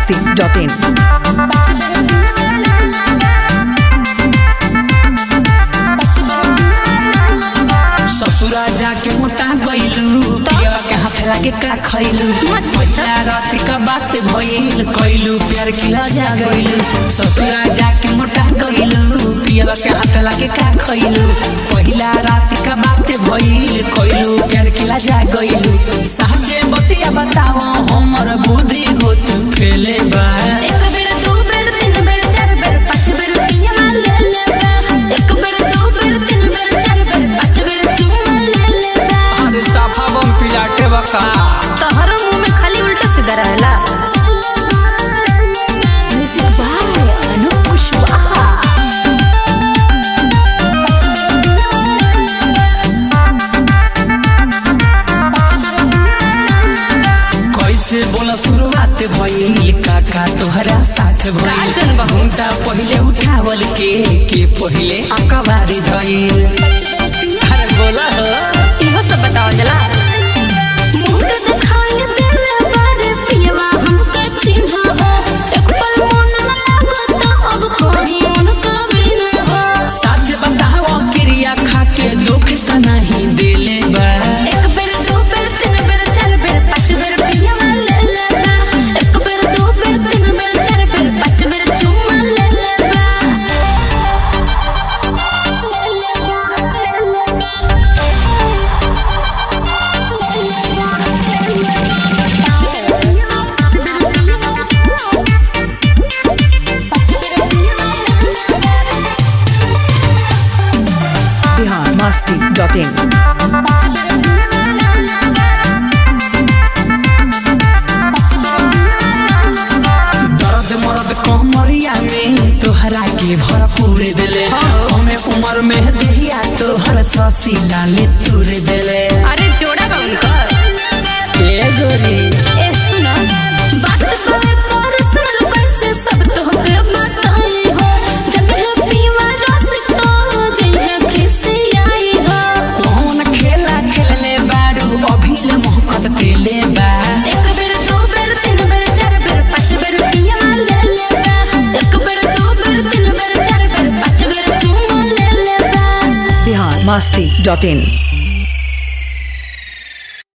masti.in. ससुरा जाके मोटा गइलू पिया के हाथ लागे का खइलू पैसा रात का बात भइल कइलू प्यार किला जा गइलू ससुरा जाके मोटा गइलू पिया के हाथ लागे का खइलू पहिला रात का बात भइल कइलू प्यार किला जा गइलू साचे बतिया बताओ हमर बुद्धि होत फेले बा एक बेर दू बेर तीन बेर चार बेर पाँच बेर पिया ले लेबा एक बेर दू बेर तीन बेर चार बेर पाँच बेर चुम्मा ले लेबा अरे साफा बम पिलाटे बका तोहर मुंह में खाली उल्टा सीधा रहेला म्यूजिक बाय अनूप कुशवाहा कैसे बोला शुरुआत भइल काका तोहरा साथ का भइल जन बहू? घुमटा पहिले उठावल के के पहिले अकबारी धइल अरे बोला हो इहो सब बताओ जला मुंह के दिखाई देले बारे पियवा हमके चिन्हा हो एक पल मन न लागता अब कोई उनका बिना हो सच बताओ क्रिया खा के दुख त नहीं देले बा एक बेर दू बेर तीन बेर चार बेर पाँच बेर पियवा ले लेबा एक बेर दू बेर तीन बेर चार बेर पाँच बेर चुम्मा ले लेबा ले लेबा ले लेबा Bihar masti.in. दर्द मरद कमरिया में तोहरा के भरपूर देले कमे उम्र में देहिया तोहर ससी लाले तुर देले अरे जोड़ा बा उनकर ए जोरी ए सुना बात करे पर्सनल कैसे सब तोहके बताई हो जब है पीवा रस तो जइहे खिसी आई हो कौन खेला खेलले बारू अभिल मोहकत केले बा एक बेर दू बेर तीन बेर चार बेर पाँच बेर पिया ले लेबा एक बेर दू बेर तीन बेर चार बेर पाँच बेर चुम्मा ले लेबा Bihar masti.in.